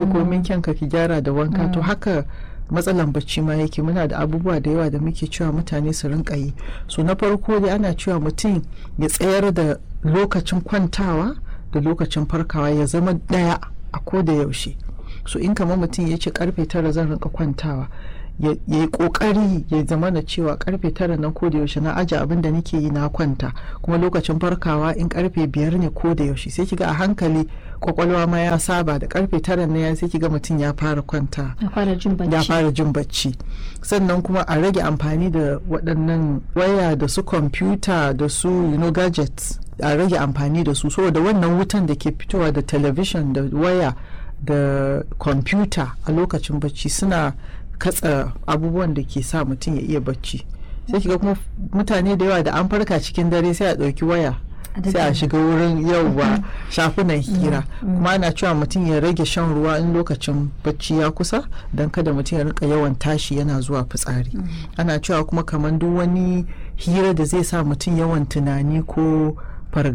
komin kyanka ki gyara da wanka to haka matsalan bacci ma yake muna da abubuwa da yawa da muke cewa mutane su rinka yi so na farko dai ana cewa mutum ya tsayar da lokacin kwantawa da lokacin farkawa ya zama daya a ko da yaushe so in kamar mutum ya ce karfe tara zan rinka kwantawa ya yi kokari ya zama na cewa karfe tara nan ko da yaushe na aje abin da nake yi na kwanta kuma lokacin farkawa in karfe biyar ne ko da yaushe sai kiga a hankali kwakwalwa ma ya saba da karfe tara na ya sai kiga mutum ya fara kwanta ya fara jin bacci ya fara jin bacci sannan kuma a rage amfani da waɗannan waya da su kwamfuta da su you know, gadgets a rage amfani da su saboda wannan wutan da ke fitowa da talabishin da waya da kwamfuta a lokacin bacci suna katsa abubuwan da ke sa mutum ya iya bacci sai kiga kuma mutane da yawa da an farka cikin dare sai a ɗauki waya sai a shiga wurin yauwa shafunan hira kuma ana cewa mutum ya rage shan ruwa in lokacin bacci ya kusa don kada mutum ya rika yawan tashi yana zuwa fitsari ana cewa kuma kamar duk wani hira da zai sa mutum yawan tunani ko